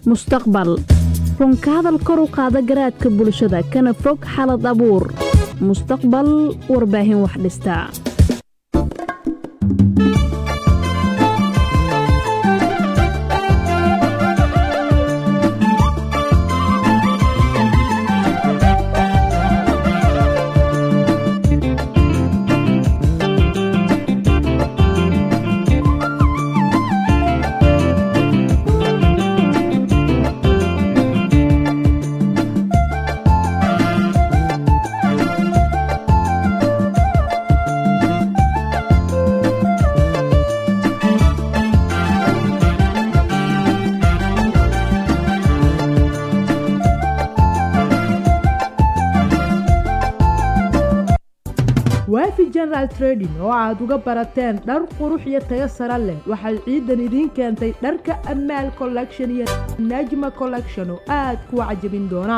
mustaqbal runka hadal kor u qaada garaadka bulshada kana fog xalad abuur mustaqbal warbaahin wax dhistaa waafi general trading oo aad uga barateen dhar qurux iyo tayo sare leh waxay ciidan idiin keentay dharka amaal collection iyo najma collection oo aad kuwa cajabin doona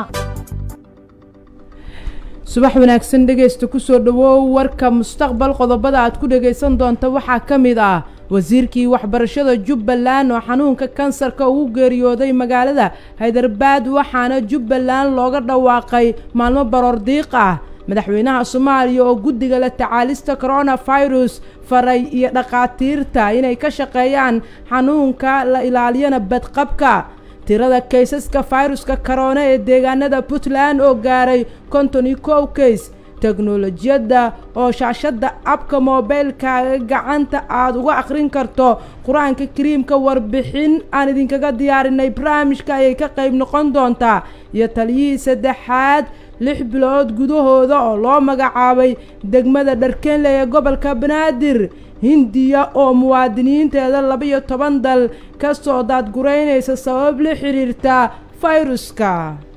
subax wanaagsan dhegaysta kusoo dhawow warka mustaqbal qodobada aad ku dhagaysan doonta waxaa ka mid ah wasiirkii waxbarashada jubbaland oo xanuunka kansarka ugu geeriyooday magaalada haydarbaad waxaana jubbaland looga dhawaaqay maalmo baroor diiq ah madaxweynaha soomaaliya oo guddiga la tacaalista coronavirus faray iyo dhakhaatiirta inay ka shaqeeyaan xanuunka la ilaaliyana badqabka tirada kaysaska fayruska korona ee deegaanada puntland oo gaaray konton iyo kow kays teknolojiyadda oo shaashadda abka moobeylkaaga gacanta aada uga akhrin karto qur-aanka kariimka warbixin aan idinkaga diyaarinay barnaamijka ayay ka qayb noqon doontaa iyo taliyihii saddexaad lix bilood gudahooda oo loo magacaabay degmada dharkeenle ee gobolka banaadir hindiya oo muwaadiniinteeda laba-iyo toban dal ka soo daadguraynaysa sabab la xiriirta fayruska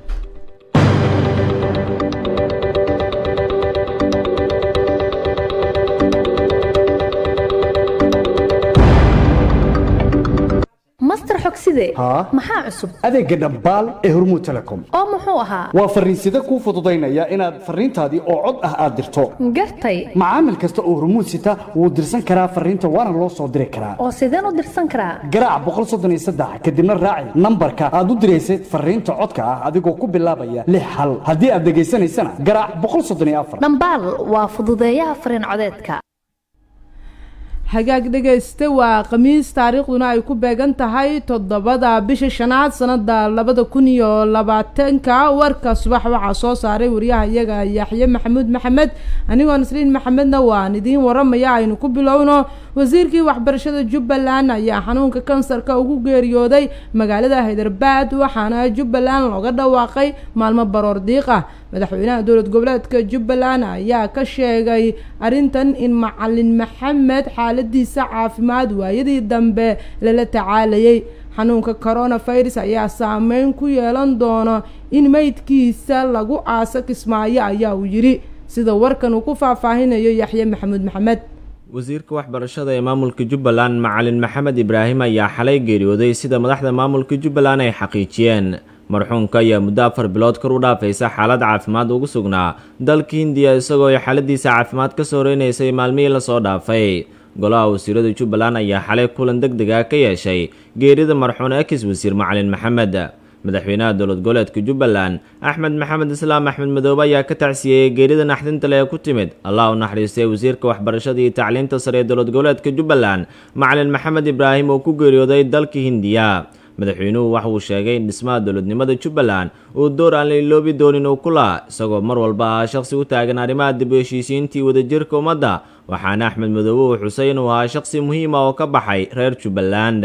master xogside haa maxaa cusub adeegga dhambaal ee hormuud telecom oo muxuu ahaa waa farriinsida kuu fududaynaya inaad farriintaadii oo cod ah aad dirto gartay macaamil kasta oo hormuud sita wuu dirsan karaa farriinta waana loo soo diri karaa oo sideen u dirsan karaa garaac boqol soddon iyo saddex kadibna raaci nambarka aad u diraysad farriinta codka ah adigoo ku bilaabaya lix hal haddii aad dhegaysanaysana garaac boqol soddon iyo afar dhambaal waa fududeeyaha fariin codeedka hagaag dhegayste waa khamiis taariikhduna ay ku beegan tahay toddobada bisha shanaad sanada labada kun iyo labaatanka warka subax waxaa soo saaray wariyaha iyaga yaxye maxamuud maxamed anigoo nasriin maxamedna waan idiin waramaya aynu ku bilowno wasiirkii waxbarashada jubbaland ayaa xanuunka kansarka ugu geeriyooday magaalada haydarbaad waxaana jubbaland looga dhawaaqay maalmo baroor diiq ah madaxweynaha dowlad goboleedka jubbaland ayaa ka sheegay arrintan in macalin maxamed xaaladiisa caafimaad waayadii dambe lala tacaalayay xanuunka coronavirus ayaa saameyn ku yeelan doono in meydkiisa lagu aaso kismaayo ayaa uu yidhi sida warkan uu ku faahfaahinayo yaxye maxamuud maxamed wasiirka waxbarashada ee maamulka jubbaland macalin maxamed ibraahim ayaa xalay geeriyooday sida madaxda maamulka jubbaland ay xaqiijiyeen marxuumka ayaa muddo afar bilood kor u dhaafaysa xaalad caafimaad ugu sugnaa dalka hindiya isagoo ay xaaladiisa caafimaad ka soo reynaysay maalmihii lasoo dhaafay golaha wasiirada jubbaland ayaa xalay kulan deg deg ah ka yeeshay geerida marxuun ekis wasiir macalin maxamed madaxweynaha dowlad goboleedka jubbaland axmed maxamed islaam axmed madoobe ayaa ka tacsiyeeyey geerida naxdinta leh ee ku timid allah u naxariistay wasiirka waxbarashada iyo tacliinta sare ee dowlad goboleedka jubbaland macalin maxamed ibraahim oo ku geeriyooday dalka hindiya madaxweynuhu waxa uu sheegay in dhismaha dowladnimada jubbaland uu door aan la iloobi doonin uu ku laha isagoo mar walba ahaa shaqsi u taagan arrimaha dib u heshiisiintii wadajirka ummadda waxaana axmed madoobe uu xusay inuu ahaa shaqsi muhiima oo ka baxay reer jubbaland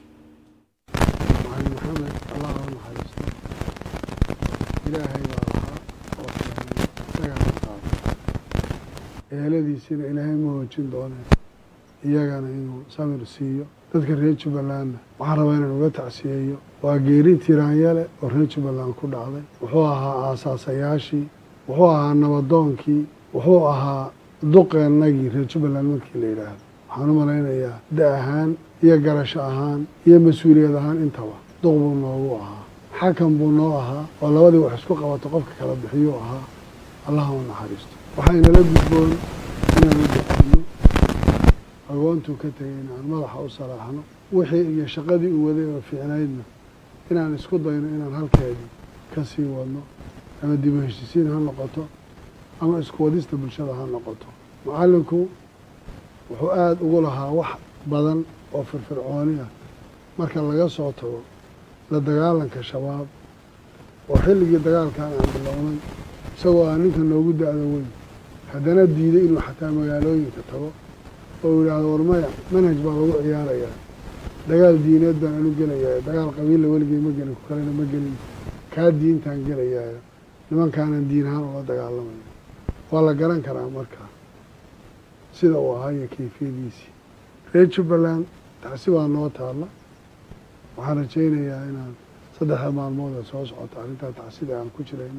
macalin maxamed allah u naxariisto ilaahay baa lahaa oo keenay isagaa qaado eeladiisina ilaahay ma hoojin doone iyagana inuu samir siiyo dadka reer jubbalandna waxaan rabaa inaan uga tacsiyeeyo waa geeri tiraanyale oo reer jubbaland ku dhacday wuxuu ahaa aasaasayaashii wuxuu ahaa nabadoonkii wuxuu ahaa duqeennagii reer jubbaland markii la yidhaahdo waxaan u malaynayaa da ahaan iyo garasho ahaan iyo mas-uuliyad ahaan intaba duq buu noogu ahaa xakan buu noo ahaa oo labadii wax isku qabato qofka kala bixiyuu ahaa allaha u naxariisto waxaynala gudboon inaan u dacino agoontuu ka tegayna aan madaxa u salaaxno wixii iyo shaqadii uu waday oo fiicnaydna inaan isku dayno inaan halkeedii ka sii wadno ama dib u heshisiin ha noqoto ama isku wadista bulshada ha noqoto macallinku wuxuu aada ugu lahaa wax badan oo firfircooni ah marka laga soo tago la dagaalanka shabaab oo xilligii dagaalkan aan bilownay isagoo ah ninka noogu da-da weyn haddana diiday inuu xataa magaalooyinka tago oo yidhaahdo war maya manhaj baa lagu ciyaarayaa dagaal diineed baan anu gelayaa dagaal qabiilla weligey ma gelin ku kalena ma gelin kaa diintaan gelayaayo nimankaanan diin ahaan ula dagaalamaya waa la garan karaa markaa sida uu ahaa iyo kayfiyadiisii reer jubbaland taasi waa noo taalla waxaan rajaynayaa inaan saddexda maalmood ee soo socota arrintaa tacsida aan ku jirayno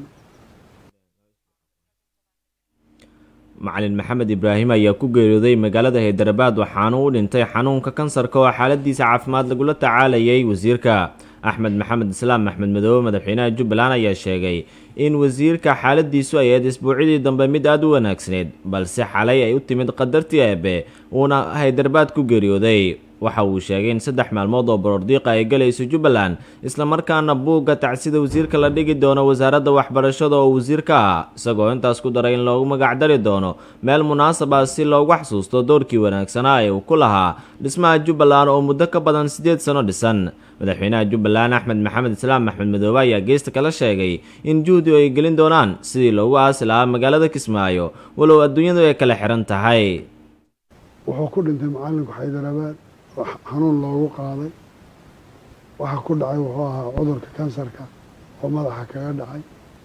macalin maxamed ibraahim ayaa ku geeriyooday magaalada haydarabad waxaana u dhintay xanuunka kansarka oo xaaladiisa caafimaad lagula tacaalayay wasiirka axmed maxamed islaam axmed madoobe madaxweynaha jubbaland ayaa sheegay in wasiirka xaaladiisu ay ahayd isbuucidii dambe mid aada u wanaagsaneyd balse xalay ay u timid qadartii eebe uuna haydarabad ku geeriyooday waxa uu sheegay in saddex maalmood oo borordiiqa ay galayso jubbaland islamarkaana buugga tacsida wasiirka la dhigi doono wasaaradda waxbarashada oo wasiirka ah isagoo intaas ku daray in loogu magacdari doono meel munaasab ah si loogu xasuusto doorkii wanaagsanaa ee uu ku lahaa dhismaha jubbaland oo muddo ka badan siddeed sano dhisan madaxweynaha jubbaland axmed maxamed islaam axmed madoobe ayaa geesta kala sheegay in juhdi ay gelin doonaan sidii loogu aasi lahaa magaalada kismaayo walow adduunyadu ay kala xihan tahay wuxuu ku dhintay macallinku xaydarabaad oo xanuun loogu qaaday waxa ku dhacay wuxuu ahaa cudurka kansarka oo madaxa kaga dhacay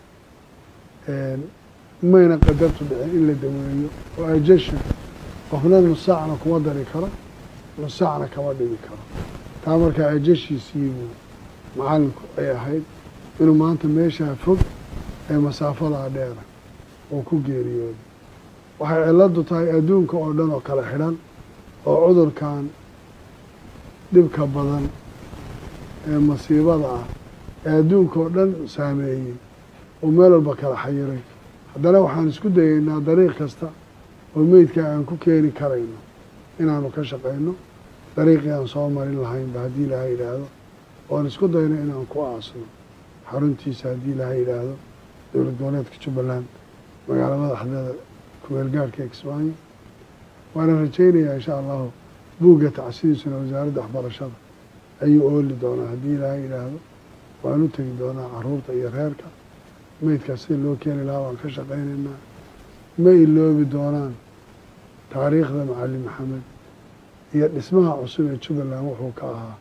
mayna qadartu dhicin in la daweeyo oo ajesha qofna nusaacna kuma dari karo nusaacna kama dhigi karo taa markaa ajeshiisiibuu macallinku ay ahayd inuu maanta meeshaa fog ee masaafadaa dheera oo ku geeriyooday waxay ciladu tahay adduunka oo dhan oo kala xidhan oo cudurkan dhibka badan ee masiibada ah ee adduunka oo dhan saameeyey oo meel walba kala xayiray haddana waxaan isku dayeynaa dariiq kasta oo meydkaa aan ku keeni karayno inaanu ka shaqayno dariiqii aan soo marin lahaynba haddii ilaha yidhaahdo oan isku dayno inaan ku aasno xaruntiisa haddii ilaha yidhaahdo dowlad goboleedka jubbaland magaala madaxdeeda kumeel gaarhka kismaayo waana rajaynayaa insha allahu buugga tacsidiisuna wasaaradda waxbarashada ayuu ooli doonaa haddii ilaaha yidhaahdo waan u tegi doonaa caruurta iyo reerka meydkaas sida loo keeni lahaa waan ka shaqaynaynaa ma iloobi doonaan taariikhda macalin maxamed iyo dhismaha cusub ee jubbaland wuxuu ka ahaa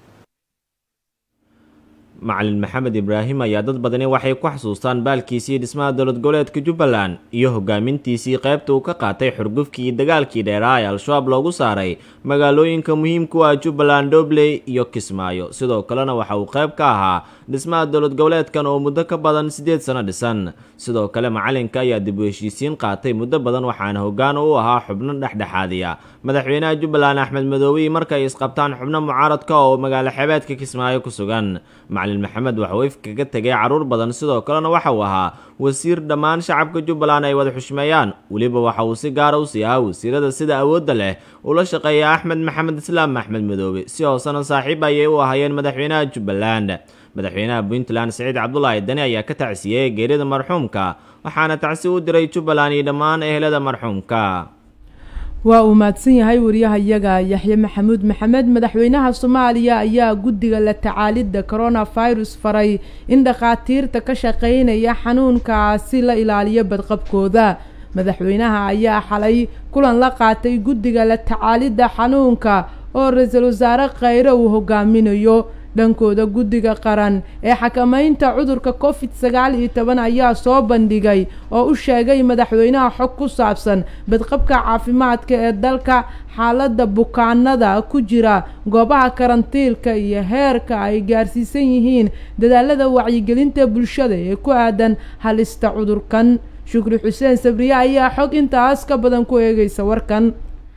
macalin maxamed ibraahim ayaa dad badani waxay ku xasuustaan baalkiisii dhismaha dowlad goboleedka jubbaland iyo hogaamintiisii qaybta uu ka qaatay xurgufkii iyo dagaalkii dheeraa ee al-shabaab loogu saaray magaalooyinka muhiimku ah jubbaland dobley iyo kismaayo sidoo kalena waxa uu qayb ka ahaa dhismaha dowlad goboleedkan oo muddo ka badan siddeed sano dhisan sidoo kale macalinka ayaa dib u heshiisiin qaatay muddo badan waxaana hoggaan u ahaa xubno dhexdhexaadiya madaxweynaha jubbaland axmed madoobe markay isqabtaan xubno mucaaradka oo magaalo xebeedka kismaayo ku sugan macalin maxamed waxauu if kaga tegay carruur badan sidoo kalena waxa uu ahaa wasiir dhammaan shacabka jubbaland ay wada xushmeeyaan weliba waxa uu si gaara u sii ahaa wasiirada sida awoodda leh ula shaqeeya axmed maxamed islaam axmed madoobe si hoosena saaxiib ayay u ahaayeen madaxweynaha jubbaland madaxweynaha puntland siciid cabdulaahi dani ayaa ka tacsiyey geerida marxuumka waxaana tacsi u diray jubbaland iyo dhammaan ehelada marxuumka waa uu mahadsan yahay wariyahayaga yaxye maxamuud maxamed madaxweynaha soomaaliya ayaa guddiga la tacaalidda coronavirus faray in dhakhaatiirta ka shaqeynaya xanuunkaasi la ilaaliyo badqabkooda madaxweynaha ayaa xalay kulan la qaatay guddiga la tacaalidda xanuunka oo ra-iisul wasaare khayre uu hogaaminayo dhankooda guddiga qaran ee xakamaynta cudurka covid sagaal iyo toban ayaa soo bandhigay oo u sheegay madaxweynaha xog ku saabsan badqabka caafimaadka ee dalka xaaladda bukaanada ku jira goobaha karantiilka iyo heerka ay gaarsiisan yihiin dadaalada wacyigelinta bulshada ee ku aadan halista cudurkan shukri xuseen sabriye ayaa xog intaas ka badan ku eegaysa warkan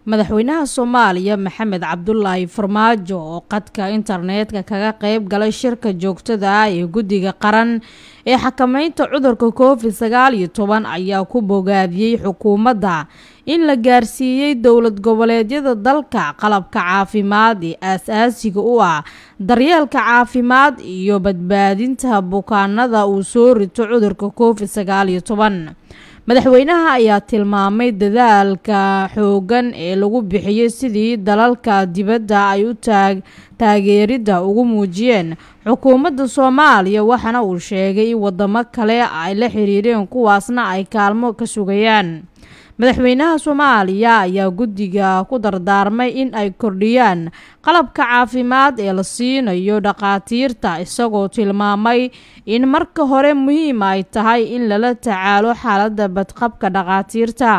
madaxweynaha soomaaliya maxamed cabdulaahi farmaajo oo qadka internetka kaga qeyb galay shirka joogtada ah ee guddiga qaran ee xakameynta cudurka covid sagaal iyo toban ayaa ku bogaadiyey xukuumadda in la gaarsiiyey dowlad goboleedyada dalka qalabka caafimaad ee aas-aasiga u ah daryeelka caafimaad iyo badbaadinta bukaanada uu soo rito cudurka covid sagaal iyo toban madaxweynaha ayaa tilmaamay dadaalka xooggan ee lagu bixiyey sidii dalalka dibadda ay u taag taageeridda ugu muujiyeen xukuumadda soomaaliya waxaana uu sheegay in wadamo kale ay la xiriireen kuwaasna ay kaalmo ka sugayaan madaxweynaha soomaaliya ayaa guddiga ku dardaarmay in ay kordhiyaan qalabka caafimaad ee la siinayo dhakhaatiirta isagoo tilmaamay in marka hore muhiim ay tahay in lala tacaalo xaaladda badqabka dhakhaatiirta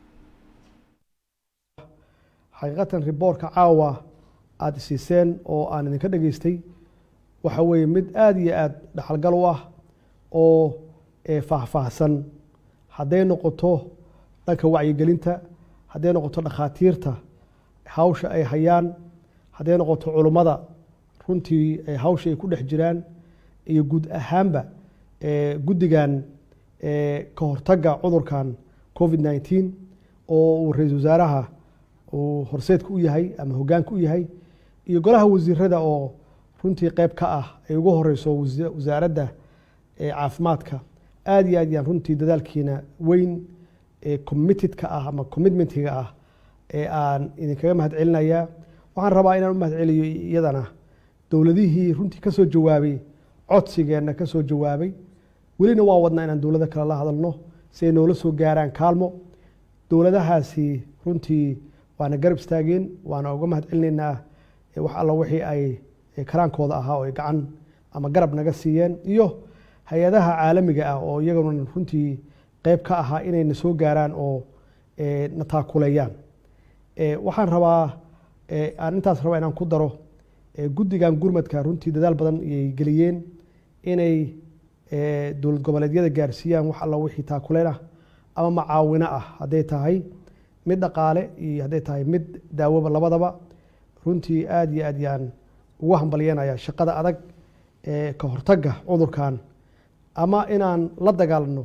xaqiiqatan riboorka caawa aada siiseen oo aan idinka dhageystay waxa weeye mid aada iyo aada dhaxalgal u ah oo faahfaahsan hadday noqoto dhanka wacyigelinta hadday noqoto dhakhaatiirta hawsha ay hayaan hadday noqoto culummada runtii hawsha ay ku dhex jiraan iyo guud ahaanba guddigan ka hortagga cudurkan covid nneteen oo uu ra-iisul wasaaraha uu horseedka u yahay ama hoggaanka u yahay iyo golaha wasiirada oo runtii qeyb ka ah ay ugu horeyso wasaaradda caafimaadka aada iyo aad yaan runtii dadaalkiina weyn committedka ah ama commitmentiga ah ee aan idinkaga mahad celinayaa waxaan rabaa inaan u mahad celiyo iyadana dowladihii runtii ka soo jawaabay codsigeenna ka soo jawaabay welina waa wadnaa inaan dowlado kale la hadalno si ay noola soo gaaraan kaalmo dowladahaasi runtii waana garab istaageen waana uga mahad celinaynaa wax alla wixii ay karaankooda ahaa oo ay gacan ama garab naga siiyeen iyo hay-adaha caalamiga ah oo iyaguna runtii qeyb ka ahaa inayna soo gaaraan oo na taakuleeyaan waxaan rabaa aan intaas rabaa inaan ku daro guddigan gurmadka runtii dadaal badan ayay geliyeen inay dowlad goboleedyada gaarsiiyaan wax alla wixii taakuleen ah ama macaawino ah hadday tahay mid dhaqaale iyo hadday tahay mid daawoba labadaba runtii aada iyo aad yaan ugu hambalyanaya shaqada adag ee ka hortagga cudurkan ama inaan la dagaalno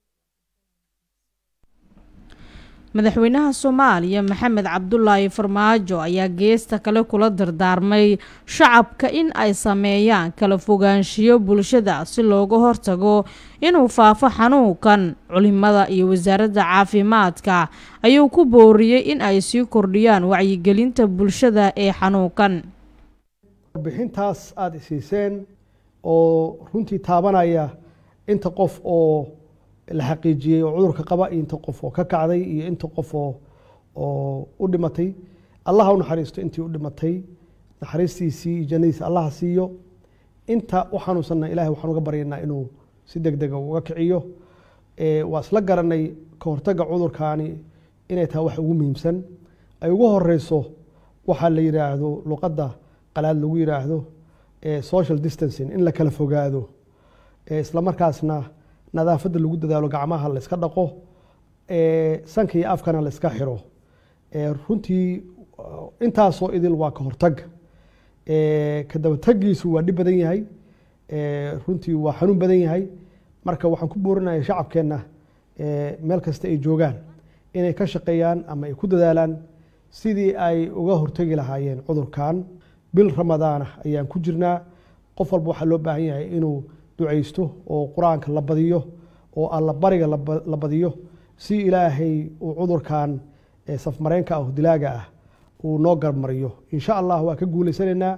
madaxweynaha soomaaliya maxamed cabdulaahi farmaajo ayaa geesta kale kula dardaarmay shacabka in ay sameeyaan kala fogaanshiyo bulshada si looga hortago inuu faafo xanuunkan culimada iyo wasaaradda caafimaadka ayuu ku booriyey in ay sii kordhiyaan wacyigelinta bulshada ee xanuunkan warbixintaas aada isiiseen oo runtii taabanaya inta qof oo la xaqiijiyey oo cudurka qaba iyo inta qof oo ka kacday iyo inta qof oo oo u dhimatay allaha u naxariisto intii u dhimatay naxariistiisii iyo jannadiisa allaha siiyo inta u xanuunsanna ilahay waxaan uga baryaynaa inuu si deg dega uga kiciyo waa isla garanay ka hortagga cudurkaani inay tahay wax ugu muhiimsan ay ugu horeyso waxaa la yidhaahdo luqadda qalaad lagu yidhaahdo social distancing in la kala fogaado isla markaasna nadaafadda lagu dadaalo gacmaha la iska dhaqo sanka iyo afkana la iska xiro runtii intaasoo idil waa ka hortagga ka dabataggiisu waa dhib badan yahay runtii waa xanuun badan yahay marka waxaan ku boorinaya shacabkeenna meel kasta ay joogaan inay ka shaqeeyaan ama ay ku dadaalaan sidii ay uga hortegi lahaayeen cudurkan bil ramadaana ayaan ku jirnaa qof walba waxaa loo baahan yahay inuu ducaysto oo qur-aanka la badiyo oo alla bariga la badiyo si ilaahay uu cudurkan safmareenka ah dilaaga ah uu noo garmariyo insha allah waa ka guulaysanaynaa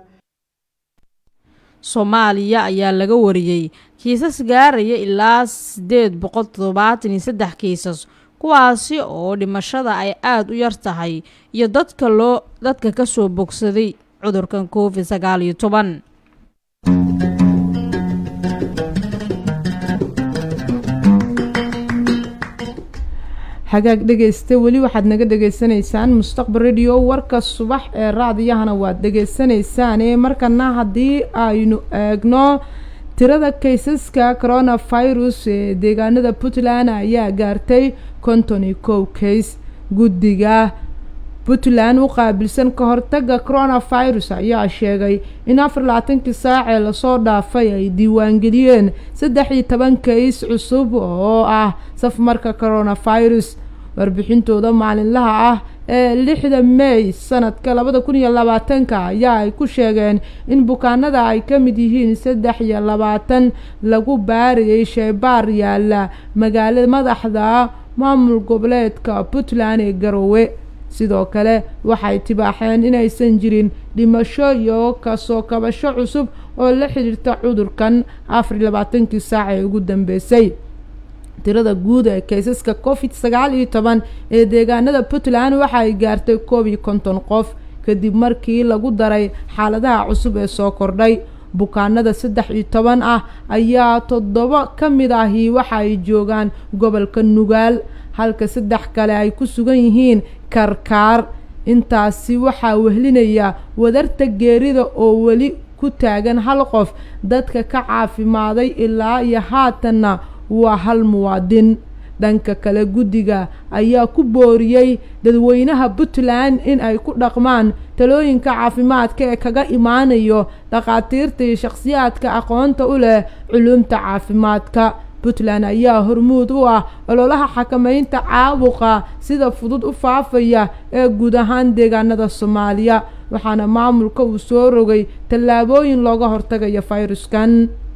soomaaliya ayaa laga wariyey kiisas gaaraya ilaa sideed boqol toddobaatan iyo saddex kiisas kuwaasi oo dhimashada ay aada u yar tahay iyo dadka loo dadka ka soo bogsaday cudurkan covid sagaal iyo toban hagaag dhegaysta weli waxaad naga dhegaysanaysaan mustaqbal radio warka subax ee raadiyahana waad dhagaysanaysaan ee markana haddii aynu eegno tirada kaysaska coronavirus ee deegaanada puntland ayaa gaartay konton iyo kow kays guddiga puntland u qaabilsan ka hortaga coronavirus ayaa sheegay in afar labaatankii saacee lasoo dhaafay ay diiwaangeliyeen saddex iyo toban kays cusub oo ah safmarka coronavirus warbixintooda maalinlaha ah ee lixda may sanadka labada kun iyo labaatanka ayaa ay ku sheegeen in bukaanada ay ka mid yihiin saddex iyo labaatan lagu baariyey sheebaar yaala magaalada madaxda maamul goboleedka puntland ee garowe sidoo kale waxay tibaaxeen inaysan jirin dhimasho iyo kasoo kabasho cusub oo la xidhiirta cudurkan afar iyo labaatankii saac ee ugu dambeysay tirada guud ee kaysaska covid sagaal iyo toban ee deegaanada puntland waxa ay gaartay koob iyo konton qof kadib markii lagu daray xaaladaha cusub ee soo kordhay bukaanada saddex iyo toban ah ayaa toddoba ka mid ahi waxa ay joogaan gobolka nugaal halka saddex kale ay ku sugan yihiin karkaar intaasi waxaa wehlinaya wadarta geerida oo weli ku taagan hal qof dadka ka caafimaaday ilaa iyo haatanna waa hal muwaadin dhanka kale guddiga ayaa ku booriyey dadweynaha puntland in ay ku dhaqmaan talooyinka caafimaadka ee kaga imaanayo dhakhaatiirta iyo shakhsiyaadka aqoonta u leh culuumta caafimaadka puntland ayaa hormuud u ah ololaha xakameynta caabuqa sida fudud u faafaya ee guud ahaan deegaanada soomaaliya waxaana maamulka uu soo rogay tallaabooyin looga hortagayo fayruskan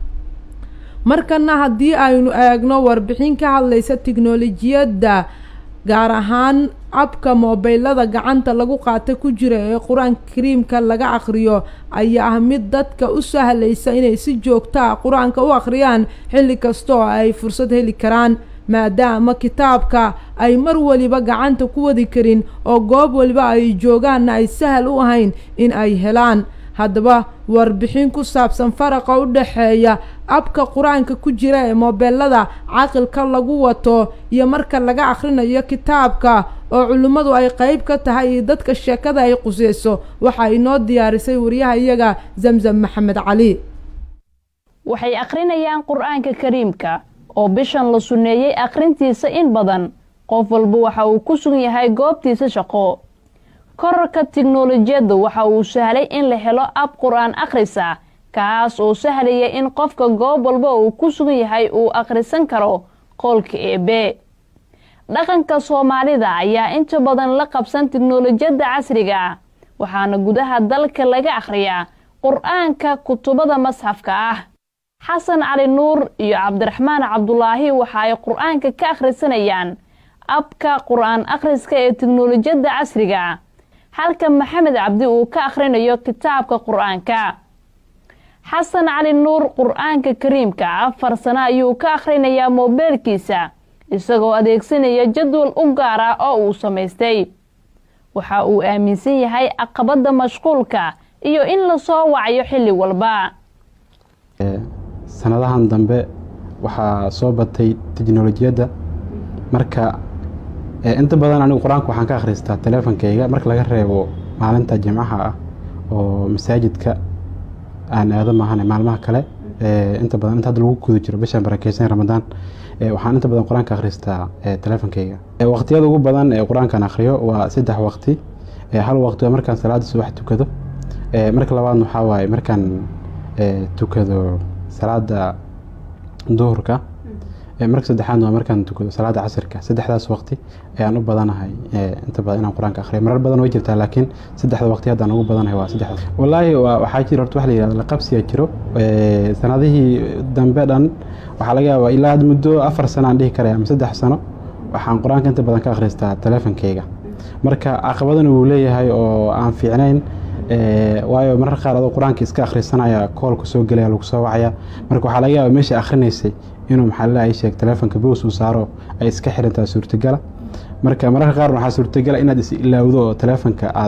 markana haddii aynu eegno warbixin ka hadlaysa tiknolojiyadda gaar ahaan abka moobeylada gacanta lagu qaata ku jira ee qur-aanka kariimka laga akhriyo ayaa ah mid dadka u sahlaysa inay si joogta a qur-aanka u akhriyaan xilli kasta oo ay fursad heli karaan maadaama kitaabka ay mar waliba gacanta ku wadi karin oo goob waliba ay joogaanna ay sahal u ahayn in ay helaan haddaba warbixin ku saabsan faraqa u dhexeeya abka qur-aanka ku jira ee moobeelada caqilka lagu wato iyo marka laga akhrinayo kitaabka oo culimmadu ay qeyb ka tahay iyo dadka sheekada ay quseyso waxaa inoo diyaarisay wariyaha iyaga zamzam maxamed cali waxay akhrinayaan qur-aanka kariimka oo bishan la sunneeyey akhrintiisa in badan qof walba waxa uu ku sugan yahay goobtiisa shaqo korarka tiknolojiyadda waxa uu sahlay in la helo ab qur-aan akhrisa kaas oo sahlaya in qofka goob walba uu ku sugan yahay uu akhrisan karo qoolka eebe dhaqanka soomaalida ayaa inta badan la qabsan tiknolojiyadda casriga ah waxaana gudaha dalka laga akhriyaa qur-aanka kutubada masxafka ah xasan cali nuur iyo cabdiraxmaan cabdulaahi waxa ay qur-aanka ka akhrisanayaan abka qur-aan akhriska ee tiknolojiyadda casriga ah halka maxamed cabdi uu ka akhrinayo kitaabka qur-aanka xasan cali nuur qur-aanka kariimka afar sano ayuu ka akhrinayaa moobeelkiisa isagoo adeegsanaya jadwal u gaar ah oo uu samaystay waxa uu aaminsan yahay caqabadda mashquulka iyo in lasoo wacyo xilli walba sanadahan dambe waxaa soo batay teknolojiyadda marka inta badan anigu qur-aanka waxaan ka akhristaa teleefonkayga marka laga reebo maalinta jimcaha ah oo masaajidka aan aado maahane maalmaha kale inta badan inta hadda lagu guda jiro bishan barakeysan ramadaan waxaan inta badan qur-aanka akhristaa teleefonkayga waqtiyada ugu badan ee qur-aankan akhriyo waa saddex waqti hal waqti waa markaan salaada subax tukado marka labaadna waxaa waaye markaan tukado salaada duhurka marka saddexaadna waa markaan tukado salaada casirka saddexdaas waqti ayaan u badanahay inta badan inaan qur-aanka akhriyo marar badan way jirtaa laakiin saddexda waqti haddaan ugu badanahay waa saddexdaas wallaahi waxaa jira horta waxa la yihahda laqabsiyaa jiro sanadihii dambe dhan waxaa laga yaabaa ilaa had muddo afar sano aan dhihi karaya ama saddex sano waxaan qur-aanka inta badan ka akhristaa teleefonkayga marka caqabadana wuu leeyahay oo aan fiicnayn waayo marar qaar adoo qur-aanka iska akhrisanaya koolka soo gelaya lagu soo wacaya marka waxaa laga yaaba meesha akhrinaysay inuu maxaa lalahay sheeg teleefonka boos uu saaro ay iska xirantaa suurtagala marka mararka qaar waxaa suurtagala inaad is ilaawdo oo teleefonka aad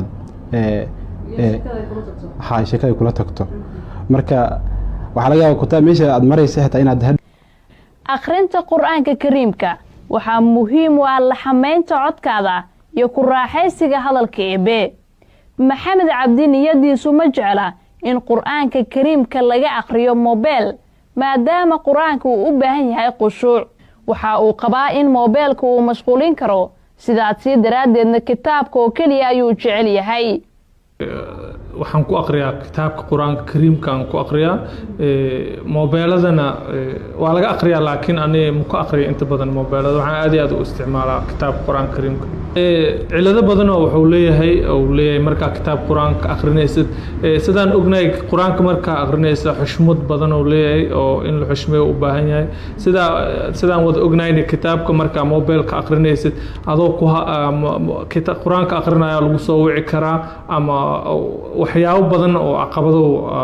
ha sheekada kula tagto marka waxaa laga yaaba kutaa meesha aad maraysa xitaa inaad akhrinta qur-aanka kariimka waxaa muhiim u ah laxamaynta codkaada iyo ku raaxaysiga hadalka eebe maxamed cabdi niyadiisu ma jecla in qur-aanka kariimka laga akhriyo mobeel maadaama qur-aanka uu u baahan yahay khushuuc waxa uu qabaa in moobeelka uu mashquulin karo sidaasi daraaddeedna kitaabka oo keliya ayuu jecel yahay waxaan ku aqriyaa kitaabka qur-aanka kariimkaan ku aqriyaa mobeeladana waa laga aqriyaa laakiin ani muka aqriya inta badan mobeelada waxaan aad iyo aad u isticmaalaa kitaabka qur-aanka kariimka cilado badanoo wuxuu leeyahay uu leeyahay markaa kitaab qur-aanka aqrinaysid sidaan ognahay qur-aanka markaa aqrinaysa xushmad badan uu leeyahay oo in la xushmeeyo u baahan yahay sidaa sidaan wada ognayna kitaabka markaa mobeelka aqrinaysid adoo ku qur-aanka aqrinaya lagu soo wici karaa ama waxyaabo badan oo caqabado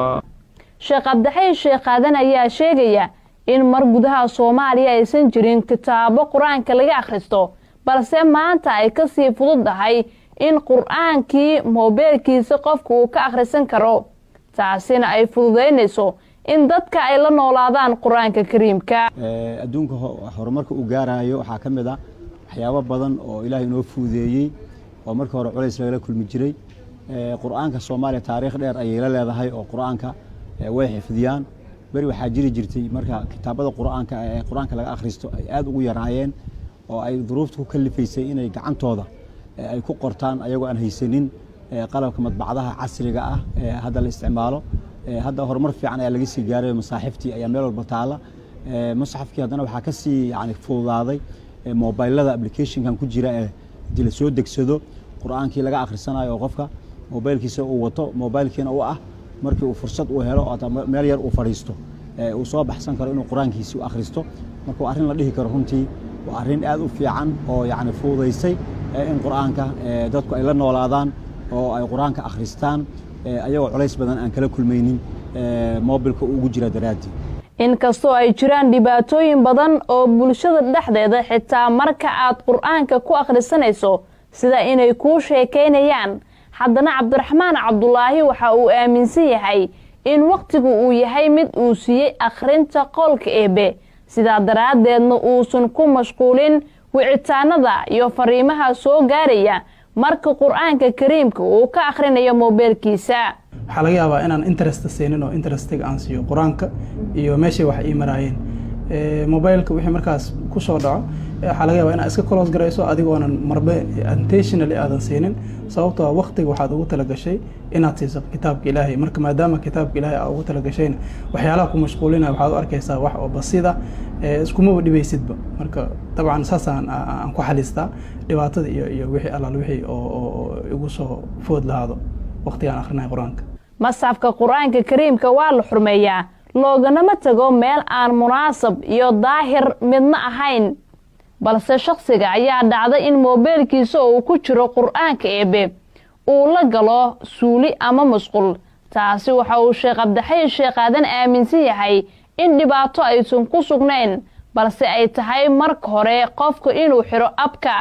sheekh cabdixayn sheekh aadan ayaa sheegaya in mar gudaha soomaaliya aysan jirin kitaabo qur-aanka laga akhristo balse maanta ay kasii fududdahay in qur-aankii moobeelkiisa qofka uu ka akhrisan karo taasina ay fududaynayso in dadka ay la noolaadaan qur-aanka kariimka adduunka horumarka uu gaarayo waxaa ka mid ah waxyaabo badan oo ilaahay inoo fududeeyey oo markii hore culays lagala kulmi jiray qur-aanka soomaaliya taariikh dheer ayay la leedahay oo qur-aanka way xifdiyaan beri waxaa jiri jirtay marka kitaabada qur-aanka ee qur-aanka laga akhristo ay aada ugu yaraayeen oo ay duruufta ku kalifaysay inay gacantooda ay ku qortaan ayagoo aan haysanin qalabka madbacdaha casriga ah ee hadda la isticmaalo hadda horumar fiican ayaa laga sii gaaray masaaxiftii ayaa meel walba taala musxafkii haddana waxaa kasii yani fududaaday mobilada applicationkan ku jira ee hadii lasoo degsado qur-aankii laga akhrisanayo oo qofka mobilkiisa uu wato mobilkiina u ah markii uu fursad uu helo meel yar uu fadhiisto uu soo baxsan karo inuu qur-aankiisi u akhristo marka waa arrin la dhihi karo runtii waa arrin aad u fiican oo yani fududaysay in qur-aanka dadku ay la noolaadaan oo ay qur-aanka akhristaan ayagoo culays badan aan kala kulmaynin mobilka ugu jira daraaddii inkastoo ay jiraan dhibaatooyin badan oo bulshada dhexdeeda xitaa marka aad qur-aanka ku akhrisanayso sida inay kuu sheekaynayaan haddana cabdiraxmaan cabdulaahi waxa uu aaminsan yahay in wakhtigu uu yahay mid uu siiyey akhrinta qowlka eebe sidaa daraaddeedna uusan ku mashquulin wicitaanada iyo fariimaha soo gaaraya marka qur-aanka kariimka uu ka akhrinayo moobeelkiisa waxaa laga yaabaa inaan interest siinin oo interestiga aan siiyo qur-aanka iyo meeshay wax ii maraayeen mobileka wixii markaas kusoo dhaco waxaa laga yaabaa inaad iska close garayso adigoonan marbe intentionally aadan siinin sababtoo ah waktiga waxaad ugu talagashay inaad siiso kitaabka ilaahay marka maadaama kitaabka ilaahay aad ugu talagashayna waxyaalaha ku mashquulinaya waxaad u arkaysaa wax oo basida iskumaba dhibaysidba marka dabcan saasaan aan ku xalistaa dhibaatada iyo iyo wixii allaal wixii oo igu soo food lahaado waqtigaan akhrinayo qur-aanka masxafka qur-aanka kariimka waa la xurmeeyaa looganama tago meel aan munaasab iyo daahir midna ahayn balse shakhsiga ayaa dhacda in moobeelkiisa uu ku jiro qur-aanka eebe uu la galo suuli ama musqul taasi waxa uu sheekh cabdixayn sheekh aadan aaminsan yahay in dhibaato aysan ku sugnayn balse ay tahay marka hore qofka inuu xiro abka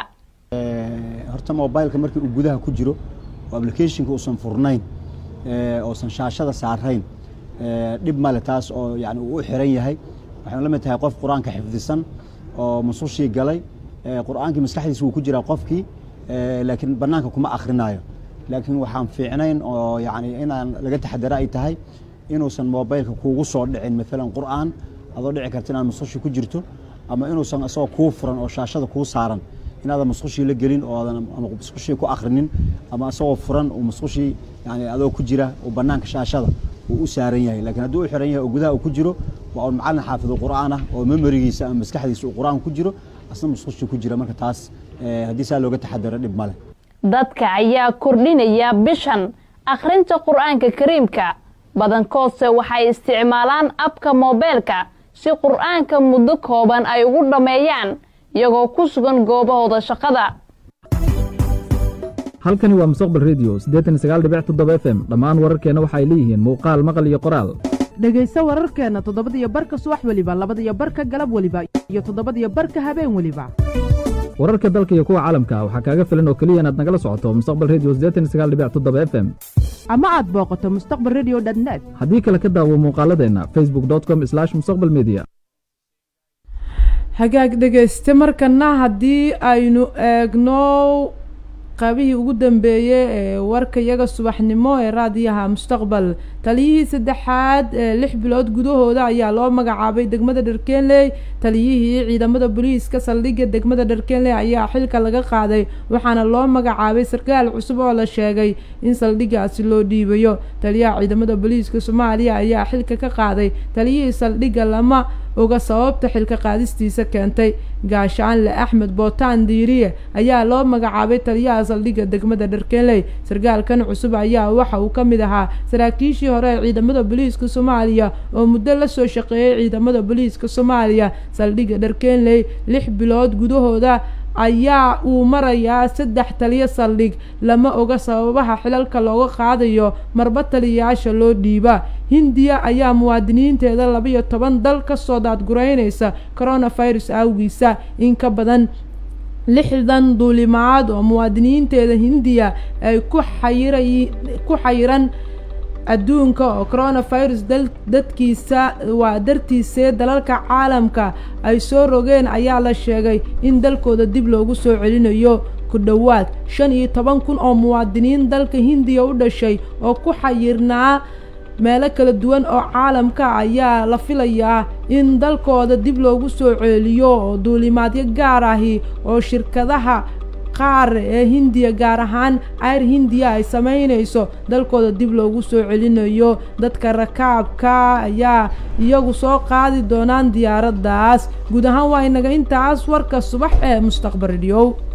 horta mobileka markii uu gudaha ku jiro oo applicationka uusan furnayn oosan shaashada saarayn dhib male taas oo yani uu u xiran yahay waxayna la mid tahay qof qur-aanka xifdisan oo musushii galay qur-aankii maskaxdiisa wuu ku jiraa qofkii laakiin banaanka kuma akhrinayo laakiin waxaan fiicnayn oo yani inaan laga taxadara ay tahay inuusan mobileka kuugu soo dhicin maalan qur-aan adoo dhici karta inaad musushi ku jirto ama inuusan isagoo kuu furan oo shaashada kuu saaran inaadan musqushii la gelin oo aadan ama musqushii ku akhrinin ama isagoo furan uu musqushii yani adoo ku jira uu banaanka shaashada uu u saaran yahay laakiin hadduu u xiran yahay oo gudaha uu ku jiro waa un macallin xaafidu qur'aan ah oo memorigiisa ama maskaxdiisa uu qur'aan ku jiro asna musqushii ku jira marka taas haddii saa looga taxadaro dhib male dadka ayaa kordhinaya bishan akhrinta qur-aanka kariimka badankoodse waxay isticmaalaan abka moobeelka si qur-aanka muddo kooban ay ugu dhammeeyaan iyagoo ku sugan goobahooda shaqada halkani waa mustaqbal redio f m dhammaan wararkeenna waxay leeyihiin muuqaal maqal iyo qoraal dhegayso wararkeenna toddobadiyo barka subax weliba labadiyo barka galab weliba iyo toddobadiyo barka habeen weliba wararka dalka iyo kuwa caalamka waxaa kaaga filan oo keliya inaad nagala socoto mustaqbal redio f m ama aad booqato mustaqbal redio net haddii kale ka daawo muuqaaladeenna facebook com mustaqbal media hagaag dhegayste markana haddii aynu eegno qaybihii ugu dambeeyey ee warka iyaga subaxnimo ee raadiyaha mustaqbal taliyihii saddexaad ee lix bilood gudahooda ayaa loo magacaabay degmada dharkeenley taliyihii ciidamada booliiska saldhigga degmada dharkeenley ayaa xilka laga qaaday waxaana loo magacaabay sarkaal cusub oo la sheegay in saldhiggaasi loo dhiibayo taliyaha ciidamada booliiska soomaaliya ayaa xilka ka qaaday taliyihii saldhigga lama oga sababta xilka qaadistiisa keentay gaashaanle axmed bootaan diiriye ayaa loo magacaabay taliyaha saldhigga degmada dharkeenley sarkaalkan cusub ayaa waxa uu ka mid ahaa saraakiishii hore ee ciidamada booliiska soomaaliya oo muddo lasoo shaqeeyay ciidamada booliiska soomaaliya saldhigga dharkeenley lix bilood gudahooda ayaa uu marayaa saddex taliyo saldhig lama oga sababaha xilalka looga qaadayo marba taliyayaasha loo dhiiba hindiya ayaa muwaadiniinteeda labaiyo toban dal kasoo daadgureynaysa coronavirus awgiisa in ka badan lixdan duulimaad oo muwaadiniinteeda hindiya ay ku xayira ku xayiran adduunka oo coronavirus dadkiisa waa dartiisee dalalka caalamka ay soo rogeen ayaa la sheegay in dalkooda dib loogu soo celinayo ku dhowaad shan iyo toban kun oo muwaadiniin dalka hindiya u dhashay oo ku xayirnaa meelo kala duwan oo caalamka ayaa la filayaa in dalkooda dib loogu soo celiyo oo duulimaadyo gaar ahi oo shirkadaha qaar ee hindiya gaar ahaan ayr hindiya ay sameynayso dalkooda dib loogu soo celinayo dadka rakaabka ayaa iyagu soo qaadi doonaan diyaaraddaas guud ahaan waa inaga intaas warka subax ee mustaqbal rediyow